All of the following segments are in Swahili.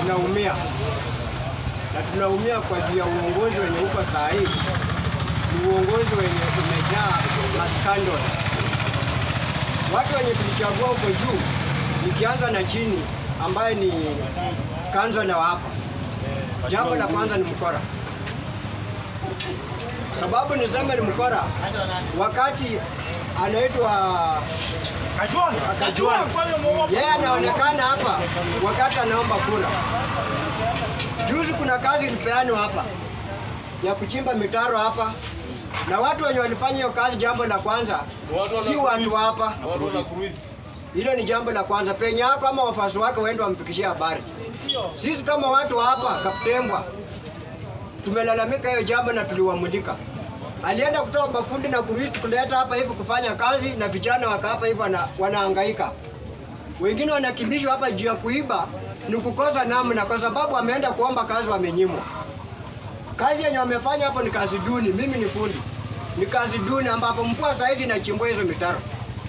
tunaumia na tunaumia kwa juu ya uongozi wenye uko saa hii. Ni uongozi wenye umejaa maskandal. Watu wenye tulichagua huko juu, nikianza na chini, ambaye ni kansela wa hapa, jambo la kwanza ni mkora. Sababu niseme ni mkora, wakati anaitwa Kajwang, yeye anaonekana hapa wakati anaomba kura. Juzi kuna kazi ilipeanwa hapa ya kuchimba mitaro hapa, na watu wenye walifanya hiyo kazi, jambo la kwanza si watu wa hapa. Hilo ni jambo la kwanza. Penye yako ama wafuasi wake waende wamfikishie habari. Sisi kama watu wa hapa Kaptembwa tumelalamika hiyo jambo na tuliwamulika. Alienda kutoa mafundi na kuristi kuleta hapa hivi kufanya kazi, na vijana waka hapa hivi wana, wanahangaika. Wengine wanakimbishwa hapa juu ya kuiba, ni kukosa namna, kwa sababu wameenda kuomba kazi, wamenyimwa. Kazi yenye wamefanya hapo ni kazi duni. Mimi ni fundi, ni kazi duni ambapo mvua saizi inachimbua hizo mitaro.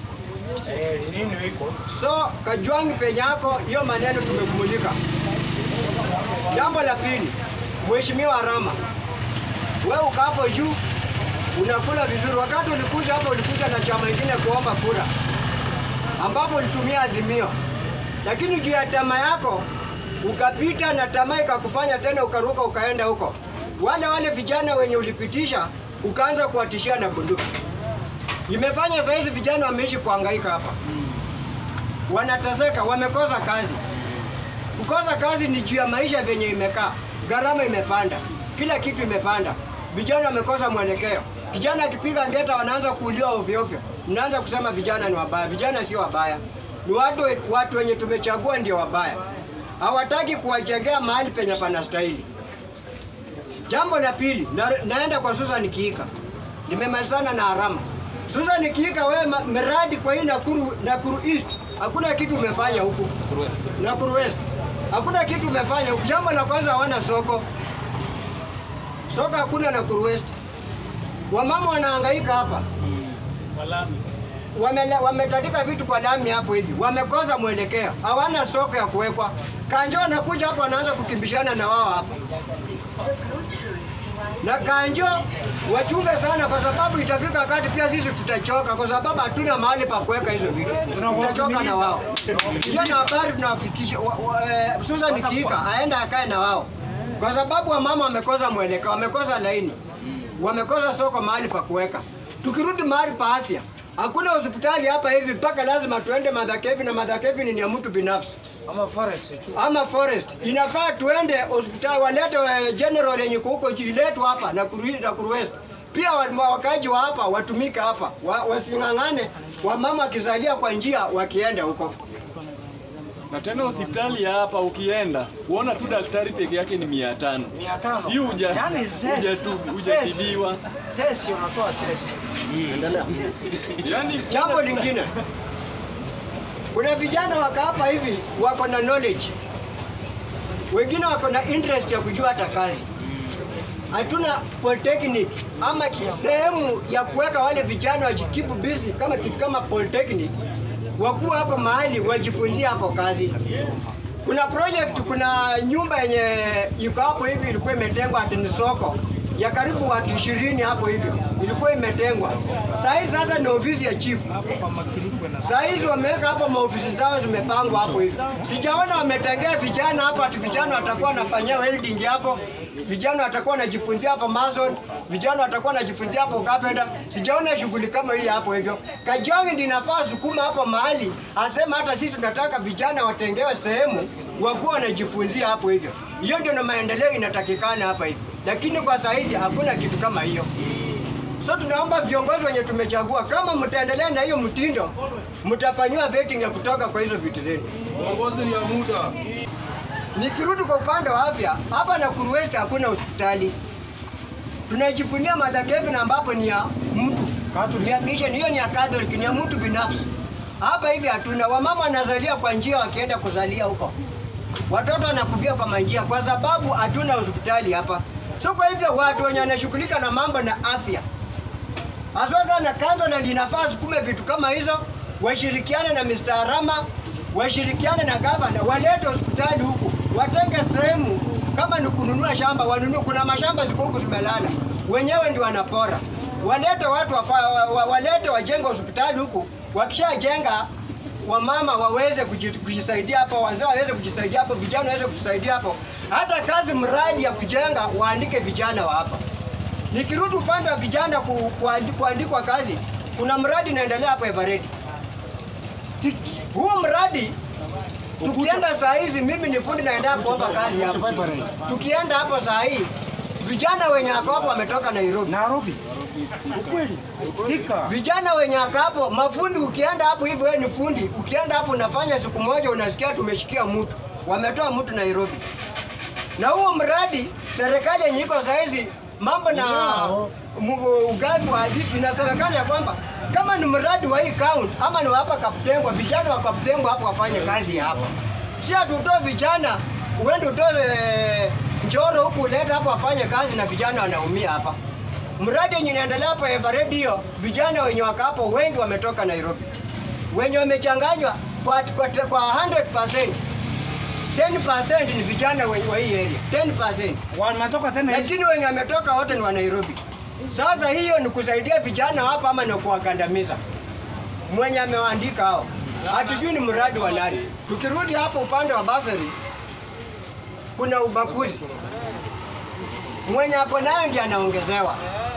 So Kajwang' penye yako hiyo maneno tumekumulika. Jambo la pili, Mheshimiwa Rama, wewe uko hapo juu unakula vizuri. Wakati ulikuja hapa, ulikuja na chama ingine kuomba kura, ambapo ulitumia Azimio, lakini juu ya tamaa yako ukapita na tamaa ikakufanya tena ukaruka ukaenda huko. Wale wale vijana wenye ulipitisha ukaanza kuwatishia na bunduki, imefanya saizi vijana wameishi kuhangaika hapa, wanateseka, wamekosa kazi. Kukosa kazi ni juu ya maisha venye imekaa, gharama imepanda, kila kitu imepanda, vijana wamekosa mwelekeo. Kijana akipiga ngeta wanaanza kuuliwa ovyo ovyo, mnaanza kusema vijana ni wabaya. Vijana sio wabaya, ni watu, watu wenye tumechagua ndio wabaya, hawataki kuwajengea mahali penye panastahili. Jambo la pili, na, naenda kwa Susan Kiika, nimemalizana na Arama. Susan Kiika, wewe ma- miradi kwa hii Nakuru, Nakuru East hakuna kitu umefanya huku Nakuru West hakuna kitu umefanya huku. Jambo la kwanza hawana soko, soko hakuna Nakuru West. Wamama wanahangaika hapa, Wamele- wametandika vitu kwa lami hapo hivi, wamekosa mwelekeo, hawana soko ya kuwekwa. Kanjo anakuja hapo, anaanza kukimbishana na wao hapa na Kanjo wachunge sana, kwa sababu itafika wakati pia sisi tutachoka, kwa sababu hatuna mahali pa kuweka hizo vitu, tutachoka na wao. Hiyo na habari tunawafikisha. wa- wa- eh, Susan Kiika aenda akae na wao, kwa sababu wamama wamekosa mwelekeo, wamekosa laini, wamekosa soko mahali pa kuweka. Tukirudi mahali pa afya, hakuna hospitali hapa hivi, mpaka lazima tuende Madhakevi, na Madhakevi ni ya mtu binafsi Ama forest tu. ama forest inafaa tuende hospitali walete eh, general yenye iko huko juu iletwe hapa na kuru- na Kuru West. Pia wa- wakaji wa hapa watumike hapa wa, wasing'ang'ane wamama wakizalia kwa njia wakienda huko. Na tena hospitali ya hapa ukienda kuona tu daktari peke yake ni mia tano. Mia tano. Hii huja Yaani huja zesi. tu Zesi. hujatibiwa. Zesi unatoa zesi. Yaani Jambo lingine, kuna vijana waka hapa hivi wako na knowledge, wengine wako na interest ya kujua hata kazi. Hatuna polytechnic ama ki- sehemu ya kuweka wale vijana wajikipu busy kama kitu kama polytechnic, wakuwa hapo mahali wajifunzie hapo kazi. Kuna project, kuna nyumba yenye iko hapo hivi ilikuwa imetengwa ati ni soko ya karibu watu ishirini hapo hivyo, ilikuwa imetengwa. Saa hii sasa ni ofisi ya chief. Saa hizi wameweka hapo maofisi zao zimepangwa hapo hivi. Sijaona wametengea vijana hapo ati vijana watakuwa wanafanyia welding hapo, vijana watakuwa wanajifunzia hapo mason, vijana watakuwa wanajifunzia hapo carpenter. Sijaona shughuli kama hii hapo hivyo. Kajonge ndiyo inafaa sukuma hapo mahali, asema hata sisi tunataka vijana watengewe sehemu wakuwa wanajifunzia hapo hivyo. Hiyo ndio na maendeleo inatakikana hapa hivi, lakini kwa saa hizi hakuna kitu kama hiyo. So tunaomba viongozi wenye tumechagua, kama mtaendelea na hiyo mtindo, mtafanyiwa vetting ya kutoka kwa hizo vitu zenu. Uongozi ni ya muda. Nikirudi kwa upande wa afya, hapa Nakuru West hakuna hospitali. Tunajifunia Mother Kevin ambapo ni ya mtu ni ya mission, hiyo ni ya Catholic, ni ya mtu binafsi. Hapa hivi hatuna. Wamama wanazalia kwa njia, wakienda kuzalia huko, watoto wanakufia kwa manjia, kwa sababu hatuna hospitali hapa. So kwa hivyo watu wenye wanashughulika na mambo na afya haswa sana kanzo na linafaa sukume vitu kama hizo, washirikiane na Mr. Rama, washirikiane na gavana, walete hospitali huku, watenge sehemu, kama ni kununua shamba wanunue. Kuna mashamba ziko huku zimelala, wenyewe ndio wanapora. Walete watu wafa, wa, wa, walete wajenge hospitali huku, wakishajenga wamama waweze kuji- kujisaidia hapo, wazee waweze kujisaidia hapo, vijana waweze kujisaidia hapo. Hata kazi mradi ya kujenga waandike vijana wa hapa. Nikirudi upande wa vijana ku, kuandi, kuandikwa kazi, kuna mradi unaendelea hapo Eveready. Huu mradi tukienda saa hizi, mimi ni fundi naenda kuomba kazi hapo. Tukienda hapo saa hii, vijana wenye wako hapo wametoka Nairobi. Nairobi. Ukweli. Thika. Vijana wenye wako hapo, mafundi, ukienda hapo hivyo, wewe ni fundi, ukienda hapo unafanya siku moja, unasikia tumeshikia mtu, wametoa mtu Nairobi. Na huo mradi serikali yenye iko saa hizi mambo na mu- ugavi wa vitu inasemekana ya kwamba kama ni mradi wa hii kaunti ama ni wa hapa Kaptengwa, vijana wa Kaptengwa hapo wafanye kazi hapa, si atutoe vijana uende utoe eh, Njoro huku ulete hapo wafanye kazi na vijana wanaumia hapa. Mradi yenye inaendelea hapa Eveready hiyo, vijana wenye wako hapo wengi wametoka Nairobi, wenye wamechanganywa kwa, kwa, kwa 100% 10% ni vijana wenye wa hii area 10%, Wanatoka tena hizi. lakini wenye wametoka wote ni wa Nairobi. Sasa hiyo ni kusaidia vijana hapa ama ni kuwakandamiza? Mwenye amewaandika hao hatujui ni mradi wa nani. Tukirudi hapo upande wa basari, kuna ubaguzi. Mwenye ako nayo ndiye anaongezewa.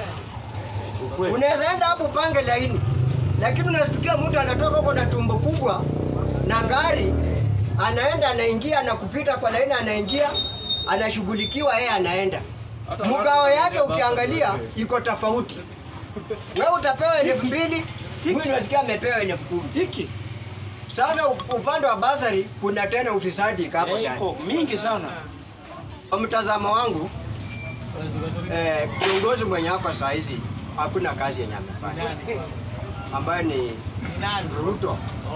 Unaweza enda hapo upange laini, lakini unashtukia mtu anatoka huko na tumbo kubwa na gari, anaenda anaingia na kupita kwa laini, anaingia anashughulikiwa, yeye anaenda mgao yake ukiangalia iko tofauti. Wewe utapewa elfu mbili huyu unasikia amepewa elfu kumi. Hiki. Sasa up- upande wa basari kuna tena ufisadi iko hapo ndani. Iko mingi sana. Kwa mtazamo wangu eh, kiongozi mwenye hapa saa hizi hakuna kazi yenye amefanya ambayo ni Ruto.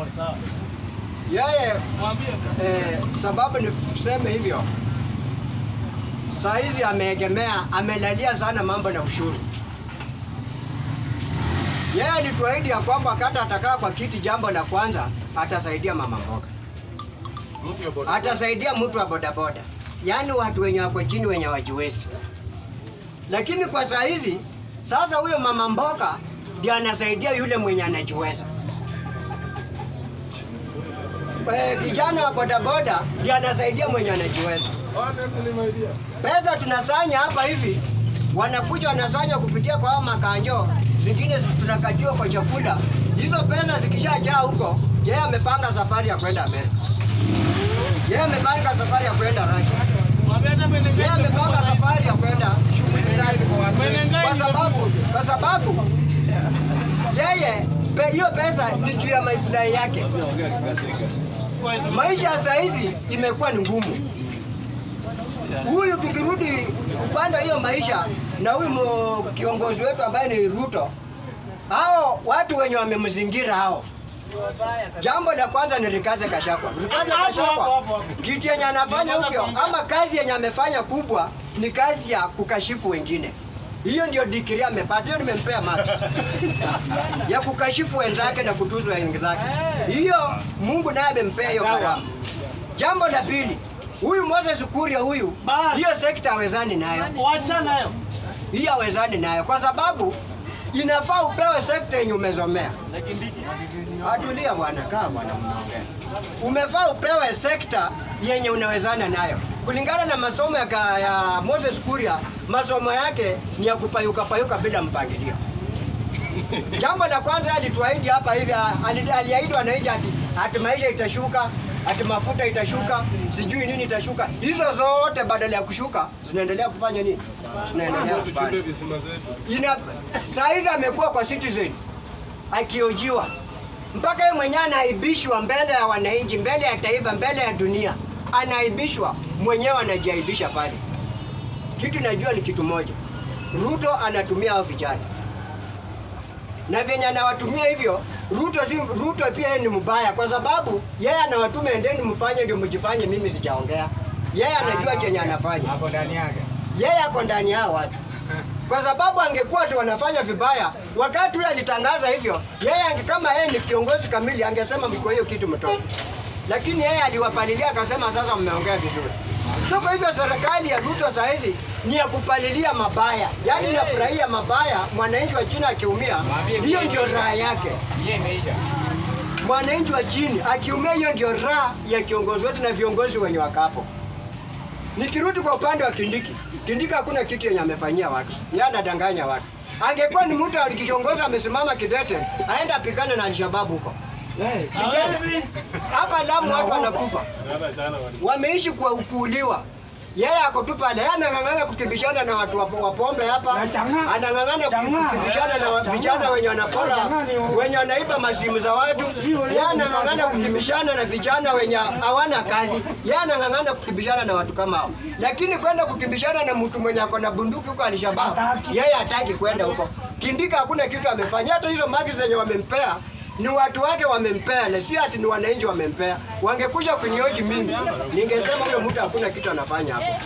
Yeye eh, sababu niseme hivyo, saa hizi ameegemea, amelalia sana mambo na ushuru. Yeye alituahidi ya kwamba wakati atakaa kwa kiti, jambo la kwanza atasaidia mama mboga atasaidia mtu wa bodaboda, yaani watu wenye wako chini wenye wajiwezi. Lakini kwa saa hizi sasa, huyo mama mboga ndio anasaidia yule mwenye anajiweza. Eh, Kijana wa bodaboda ndio anasaidia mwenye anajiweza. Pesa tunasanya hapa hivi, wanakuja wanasanya kupitia kwa hao makanjo, zingine tunakatiwa kwa chakula. Hizo pesa zikishajaa huko, yeye amepanga safari ya kwenda Amerika. Yeye amepanga safari ya kwenda Russia. Yeye amepanga safari ya kwenda shughuli zake, kwa sababu kwa sababu yeye pe- hiyo pesa ni juu ya maslahi yake. Maisha ya saa hizi imekuwa ni ngumu. Huyu tukirudi upande wa hiyo maisha na huyu mo- kiongozi wetu ambaye ni Ruto, hao watu wenye wamemzingira hao Jambo la kwanza ni Rikaze Kashakwa. Rikaze Hapo, hapo, Kashakwa hapo, hapo. kitu yenye anafanya hivyo ama kazi yenye amefanya kubwa ni kazi ya kukashifu wengine. Hiyo ndio degree amepata, hiyo nimempea max ya kukashifu wenzake na kutuzu wenzake. Hiyo Mungu naye amempea hiyo Sawa. karama. Jambo la pili, huyu Moses Kuria huyu, Bas. hiyo sekta hawezani nayo Wacha nayo. hii hawezani nayo kwa sababu inafaa upewe sekta yenye umezomea. Atulia bwana, kaa bwana, mnaongea. Umefaa upewe sekta yenye unawezana nayo kulingana na masomo ya, ka- ya Moses Kuria. Masomo yake ni ya kupayuka payuka bila mpangilio. Jambo la kwanza alituahidi hapa hivi, ali- aliahidi wananchi ati, ati maisha itashuka, ati mafuta itashuka, sijui nini itashuka. Hizo zote badala ya kushuka zinaendelea kufanya nini? Zinaendelea kupanda. Ina saa hizi amekuwa kwa Citizen akiojiwa mpaka yeye mwenyewe anaibishwa mbele ya wananchi, mbele ya taifa, mbele ya dunia, anaibishwa mwenyewe, anajiaibisha pale. Kitu najua ni kitu moja, Ruto anatumia hao vijana na vyenye anawatumia hivyo. Ruto si Ruto pia yeye ni mbaya, kwa sababu yeye anawatuma endeni mfanye ndio mjifanye, mimi sijaongea. Yeye anajua chenye anafanya Hapo ndani yake. yeye ako ndani yao watu, kwa sababu angekuwa tu wanafanya vibaya wakati huyo alitangaza hivyo, yeye ange, kama yeye ni kiongozi kamili angesema mko hiyo kitu mtoke, lakini yeye aliwapalilia akasema, sasa mmeongea vizuri. So kwa hivyo serikali ya Ruto saa hizi ni ya kupalilia mabaya, yaani inafurahia mabaya, mwananchi wa chini akiumia, hiyo ndio raha yake. Mwananchi wa chini akiumia, hiyo ndio raha ya kiongozi wetu na viongozi wenye wakapo. Nikirudi kwa upande wa Kindiki, Kindiki hakuna kitu yenye amefanyia watu, yeye anadanganya watu. Angekuwa ni mtu alikiongoza amesimama kidete, aenda apigane na Alshababu huko hapa Lamu, watu wanakufa, wameishi kwa kuuliwa. Yeye ako tu pale, yeye anang'ang'ana kukimbishana na watu wa wa pombe hapa, Na chang'aa. anang'ang'ana Chang'aa. kukimbishana na wa- vijana wenye wanapora, Chang'aa ni- wenye wanaiba masimu za watu. Yeye anang'ang'ana kukimbishana na vijana wenye hawana kazi. Yeye anang'ang'ana kukimbishana na watu kama hao, lakini kwenda kukimbishana na mtu mwenye ako na bunduki huko Alshababu, Hataki. yeye hataki kwenda huko. Kindika hakuna kitu amefanya, hata hizo mali zenye wamempea ni watu wake wamempea, na si ati ni wananchi wamempea. Wangekuja kunioji mimi, ningesema huyo mtu hakuna kitu anafanya hapo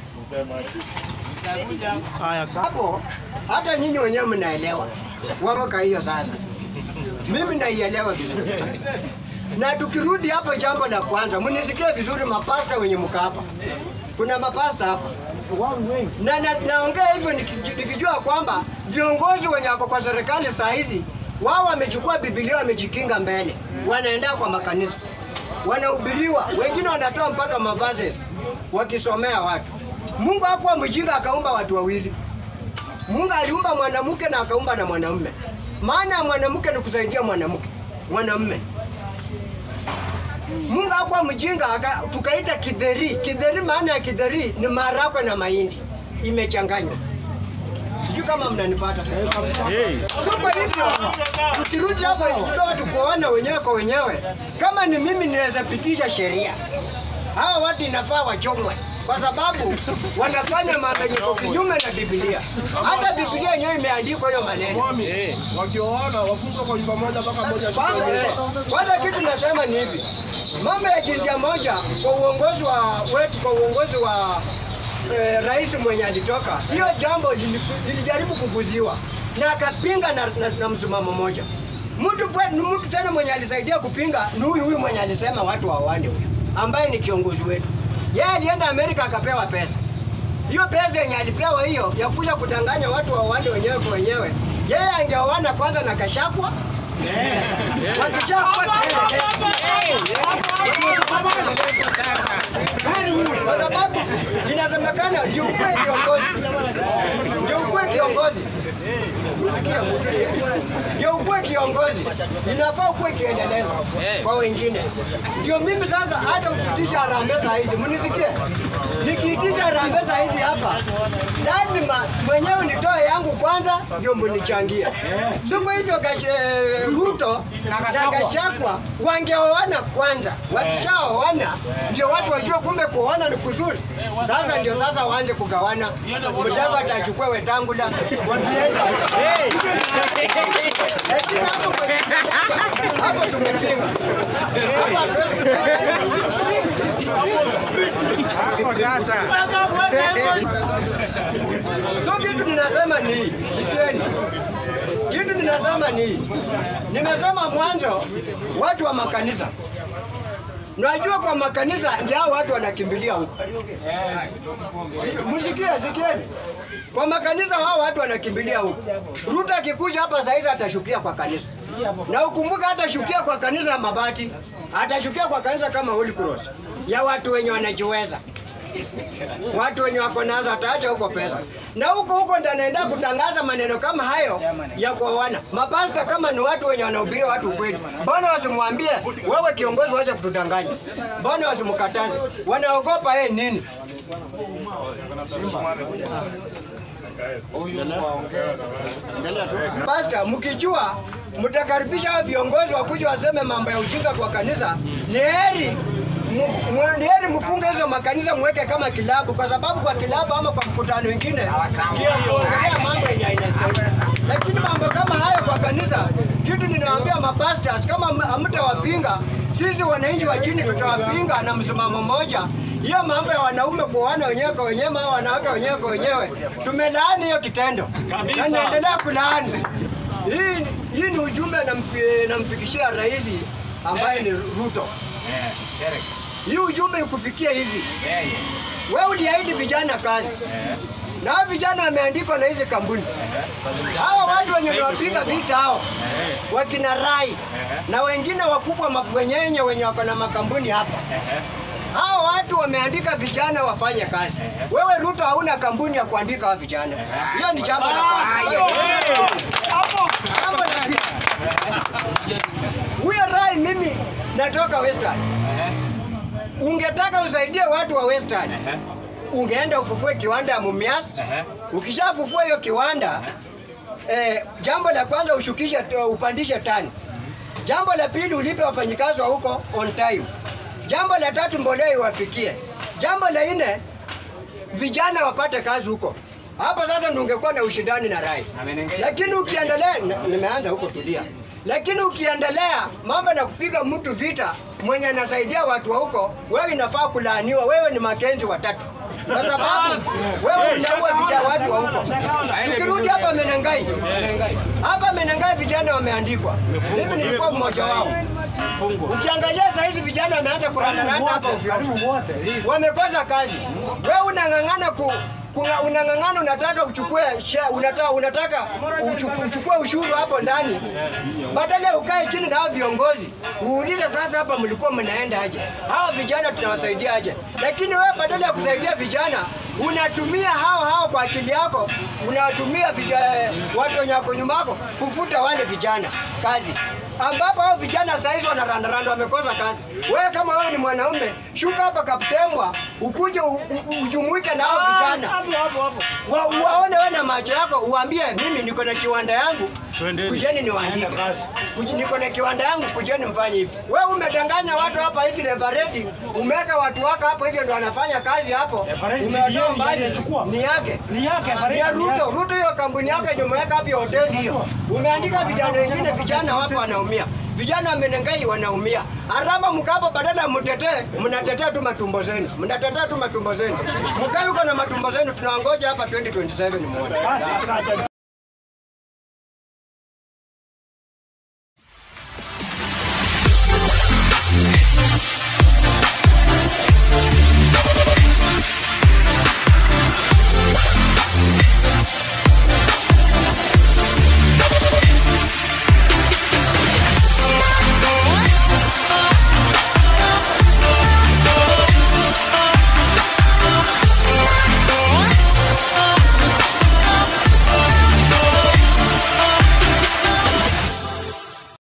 Haya, sawa. hapo. Hata nyinyi wenyewe mnaelewa waroka hiyo. Sasa mimi naielewa vizuri, na tukirudi hapo, jambo la kwanza mnisikie vizuri, mapasta wenye mko hapa, kuna mapasta hapa Wao ni wengi. na, na naongea hivyo nikij- nikijua kwamba viongozi wenye wako kwa serikali saa hizi wao wamechukua Biblia wamejikinga mbele, wanaenda kwa makanisa, wanahubiriwa, wengine wanatoa mpaka mavases wakisomea watu. Mungu hakuwa mjinga akaumba watu wawili. Mungu aliumba mwanamke na akaumba na mwanamume. Maana ya mwanamke ni kusaidia mwanamke mwanamume. Mungu hakuwa mjinga aka, tukaita kidheri. Kidheri, maana ya kidheri ni maharagwe na mahindi imechanganywa. Sijui kama mnanipata. So kwa hivyo tukirudi hapo kidogo tukuona wenyewe kwa wenyewe, kama ni mimi ninaweza pitisha sheria, hawa watu inafaa wachomwe kwa sababu wanafanya mambo yenye iko kinyume na Biblia. Hata Biblia yenyewe imeandikwa hiyo maneno. wakioana wafungwe kwa nyumba moja mpaka moja Kwanza kwanza kitu nasema ni hivi, mambo ya jinsia moja kwa uongozi wa wetu, kwa uongozi wa eh, rais mwenye alitoka, hiyo jambo lili- lilijaribu kuguziwa na akapinga na, na, na msimamo moja. Mtu pwe- ni mtu tena mwenye alisaidia kupinga ni huyu huyu mwenye alisema watu waoane huyu, ambaye ni kiongozi wetu. Yeye alienda Amerika akapewa pesa hiyo pesa yenye alipewa hiyo ya kuja kudanganya watu waoane wenyewe kwa wenyewe, yeye angeoana kwanza na Kashakwa Wakishakwa kwa sababu inasemekana ndio ukuwe kiongozi, ndio ukuwe kiongozi. Usikie mtu ndio ukuwe kiongozi, inafaa ukuwe kiendeleza kwa wengine. Ndio mimi sasa, hata ukiitisha harambee saa hizi, mnisikie, nikiitisha harambee saa hizi hapa, lazima mwenyewe nitoe yangu kwanza, ndio mnichangie. So kwa hivyo Gash- Ruto Na na Gachagua. Gachagua wangeoana kwanza, wakishaoana ndio watu wajue kumbe kuoana ni kuzuri. Sasa ndio sasa waanze kugawana, Mudavadi achukue Wetangula wakienda Lakini hapo kwenye- hapo tumepinga hapo hatuwezi So kitu ninasema ni hii, sikieni, kitu ninasema ni hii. Nimesema mwanzo, watu wa makanisa, najua kwa makanisa ndio hao watu wanakimbilia huko. Si- Msikie, sikieni, kwa makanisa hao watu wanakimbilia huko. Ruto akikuja hapa saizi atashukia kwa kanisa, na ukumbuka hatashukia kwa kanisa ya mabati, atashukia kwa kanisa kama Holy Cross ya watu wenye wanajiweza watu wenye wako nazo ataacha huko pesa, na huko huko ndo anaenda kutangaza maneno kama hayo ya kuoana. Mapasta kama ni watu wenye wanahubiria watu ukweli, mbona wasimwambie wewe kiongozi, wacha kutudanganya? Mbona wasimkataze? Wanaogopa yeye nini? Pasta, mkijua mtakaribisha hao viongozi wakuja waseme mambo ya ujinga kwa kanisa, ni heri mu- mu- ni heri mfunge hizo makanisa mweke kama kilabu, kwa sababu kwa kilabu ama kwa mkutano wengine ndio kuongelea mambo yenye inastahili. Lakini mambo kama hayo kwa kanisa, kitu ninawaambia mapastors, kama ham- hamtawapinga sisi wananchi wa chini tutawapinga na msimamo mmoja. Hiyo mambo ya wanaume kuoana wenyewe kwa wenyewe ama wanawake wenyewe kwa wenyewe, tumelaani hiyo kitendo na naendelea kulaani. Hii, hii ni ujumbe nampi- namfikishia rais ambaye ni Ruto. Hii ujumbe ikufikia hivi, Wewe uliahidi vijana kazi na hao vijana wameandikwa na hizi kampuni. Hao watu wenye wapiga vita hao wakina Rai na wengine wakubwa mabwenyenye wenye wako na makampuni hapa hao watu wameandika vijana wafanye kazi. Wewe Ruto hauna kampuni ya kuandika hao vijana. Hiyo ni jambo la kwanza. Jambo la pili. Huyo Rai, mimi natoka Western. Ungetaka usaidie watu wa Western, ungeenda ufufue kiwanda ya Mumias. Ukishafufua hiyo kiwanda, eh, jambo la kwanza ushukishe, upandishe tani. Jambo la pili ulipe wafanyikazi wa huko on time. Jambo la tatu mbolea iwafikie. Jambo la nne vijana wapate kazi huko. Hapo sasa ndio ungekuwa na ushindani na Rai. Lakini ukiendelea, na- nimeanza huko tulia. Lakini ukiendelea mambo na kupiga mtu vita mwenye anasaidia watu wa huko, wewe inafaa kulaaniwa. Wewe ni Makenzi watatu, kwa sababu wewe unaua vijana watu wa huko. Tukirudi hapa Menengai, hapa Menengai vijana wameandikwa, mimi nilikuwa mmoja wao. Ukiangalia saa hizi vijana wameanza kurandaranda hapa ovyo ovyo wamekosa kazi. Wewe unang'ang'ana ku kuna unang'ang'ana unataka uchukue share, unataka unataka uchu- uchukue ushuru hapo ndani, badala ya ukae chini na hao viongozi uulize, sasa hapa mlikuwa mnaenda aje? Hao vijana tunawasaidia aje? Lakini wewe badala ya kusaidia vijana unatumia hao hao kwa akili yako, unatumia vija- watu wenye wako nyuma yako kufuta wale vijana kazi ambapo hao vijana saizi wanarandaranda wamekosa kazi. Wewe kama wewe ni mwanaume, shuka hapa Kaptembwa, ukuje u- u- ujumuike na hao vijana wa, waone wewe na macho yako, uambie mimi niko na kiwanda yangu, kujeni niwaandike. Kuj- Niko na kiwanda yangu, kujeni mfanye hivi. Wewe umedanganya watu hapa hivi Revareti, umeweka watu wako hapo hivyo ndio wanafanya kazi hapo, Everetti si umewatoa yeye mbali, alichukua. ni yake Ni yake, ya Everetti ni Ruto. yake. Ruto hiyo kampuni yake yenye umeweka hapo hiyo hoteli hiyo, umeandika vijana wengine, vijana wapo wanaumia, vijana wa Menengai wanaumia. Araba mkapo, badala ya mtetee, mnatetea tu matumbo zenu, mnatetea tu matumbo zenu. Mkai huko na matumbo zenu, tunaongoja hapa 2027 muone. Basi asante.